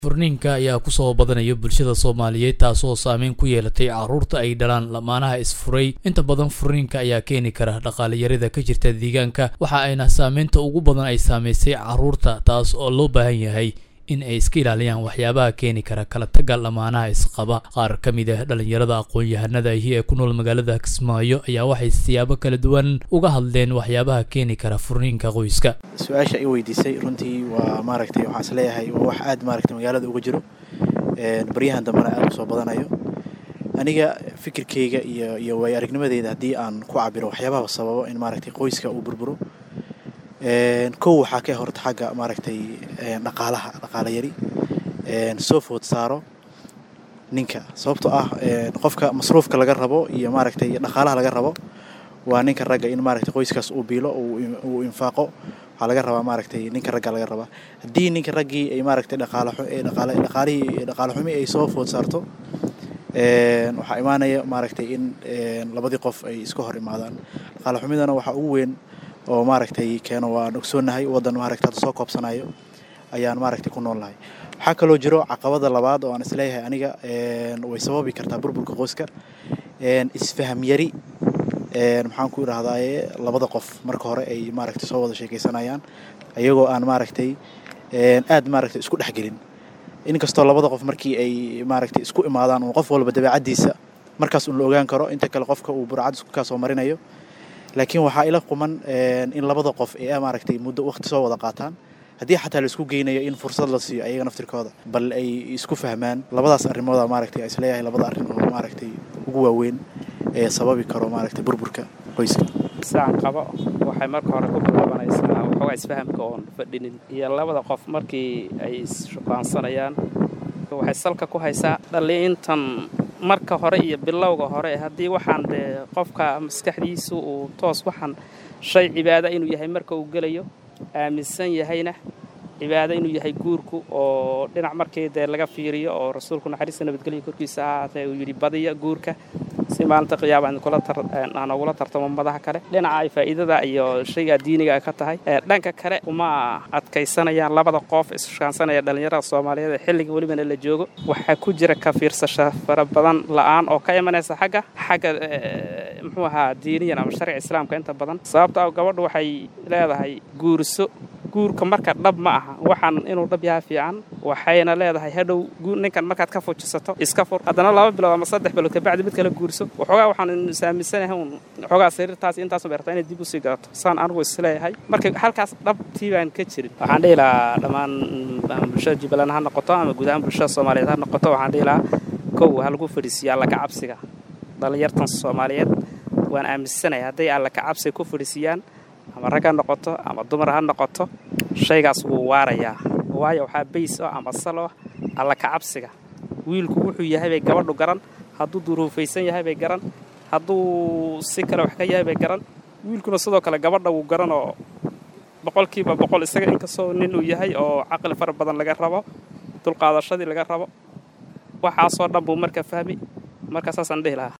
furniinka ayaa kusoo badanaya bulshada soomaaliyeed taasoo saameyn ku yeelatay carruurta ay dhalaan lamaanaha isfuray inta badan furniinka ayaa keeni kara dhaqaalayarida ka jirta deegaanka waxa ayna saameynta ugu badan ay saamaysay carruurta taas oo loo baahan yahay in ay iska ilaaliyaan waxyaabaha keeni kara kala tagga lamaanaha isqaba qaar ka mid ah dhallinyarada aqoon-yahanada ahi ee ku nool magaalada kismaayo ayaa waxay siyaabo kala duwan uga hadleen waxyaabaha keeni kara furniinka qoyska su-aasha i weydiisay runtii waa maaragtay waxaan is leeyahay waa wax aad maaragtay magaalada uga jiro baryahan dambena aad usoo badanayo aniga fikirkeyga iyo iyo waay aragnimadeyda haddii aan ku cabiro waxyaabaha sababo in maaragtay qoyska uu burburo kow waxaa ka horta xagga maaragtay dhaqaalaha dhaqaala yari soo food saaro ninka sababtoo ah qofka masruufka laga rabo iyo maaragtay dhaqaalaha laga rabo waa ninka ragga in maaragtay qoyskaas uu biilo uu infaaqo waxaa laga rabaa maaragtay ninka ragga laga rabaa haddii ninka raggii ay maaragtay dhaqaalihii dhaqaale xumi ay soo food saarto waxaa imaanaya maaragtay in labadii qof ay iska hor imaadaan dhaqaale xumidana waxaa ugu weyn oo maaragtay keeno waan ogsoonahay waddan maaragtay hadda soo koobsanayo ayaan maaragtay ku nool nahay waxaa kaloo jiro caqabada labaad oo aan isleeyahay aniga way sababi kartaa burburka qoyska isfaham yari maxaan ku idhahdaaye labada qof marka hore ay maaragtay soo wada sheekaysanayaan iyagoo aan maaragtay aad maaragtay isku dhexgelin inkastoo labada qof markii ay maaragtay isku imaadaan uu qof walba dabeecaddiisa markaas un la ogaan karo inta kale qofka uu burcad isku kaasoo marinayo laakiin waxaa ila quman in labada qof ee maaragtay muddo waqti soo wada qaataan haddii xataa laisku geynayo in fursad la siiyo ayaga naftirkooda bal ay isku fahmaan labadaas arrimooda maaragtay isleeyahay labada arrin oo maaragtay ugu waaweyn ee sababi karo maaragtay burburka qoyska saan qabo waxay marka hore ku bilaabanaysaa waxoogaa isfahamka oon fadhinin iyo labada qof markii ay isshukaansanayaan waxay salka ku haysaa dhaliintan marka hore iyo bilowga hore haddii waxaan dee qofka maskaxdiisu uu toos waxaan shay cibaada inuu yahay marka uu gelayo aaminsan yahayna cibaado inuu yahay guurku oo dhinac markii dee laga fiiriyo oo rasuulku naxariista nabadgelya korkiisa ahaatee uu yidhi badiya guurka si maalinta qiyaama aan ugula tartamo madaha kale dhinaca ay faa'iidada iyo shayga diiniga ay ka tahay dhanka kale uma adkaysanayaan labada qof ishukaansanaya dhallinyarada soomaaliyeed ee xilliga welibana la joogo waxaa ku jira ka fiirsasho fara badan la'aan oo ka imanaysa xagga xagga muxuu ahaa diiniyan ama sharciga islaamka inta badan sababta gabadhu waxay leedahay guurso guurka marka dhab ma aha waxaan inuu dhab yaha fiican waxayna leedahay hadhow ninkan markaad ka fujisato iska fur haddana laba bilood ama saddex bilood kabacdi mid kale guurso waxoogaa waxaan isaaminsanahay un waxoogaa sariirtaas intaas bay rabtaa inay dib usii gadato saan anigu isleeyahay marka halkaas dhabtii baan ka jirin waxaan dhihi lahaa dhammaan bulshada jubbaland ha noqoto ama guud ahaan bulshada soomaaliyeed ha noqoto waxaan dhihi lahaa kow ha lagu fadhiisiyo alla ka cabsiga dhallinyartan soomaaliyeed waan aaminsanahay hadday alla ka cabsiga ku fadhiisiyaan ama rag ha noqoto ama dumar ha noqoto shaygaas wuu waarayaa waayo waxaa bays oo ama salo alla ka cabsiga wiilku wuxuu yahay bay gabadhu garan hadduu duruufaysan yahay bay garan hadduu si kale wax ka yahay bay garan wiilkuna sidoo kale gabadha wuu garan oo boqolkiiba boqol isaga inkastoo nin uu yahay oo caqli fara badan laga rabo dulqaadashadii laga rabo waxaasoo dhan buu marka fahmi marka saasaan dhihi lahaa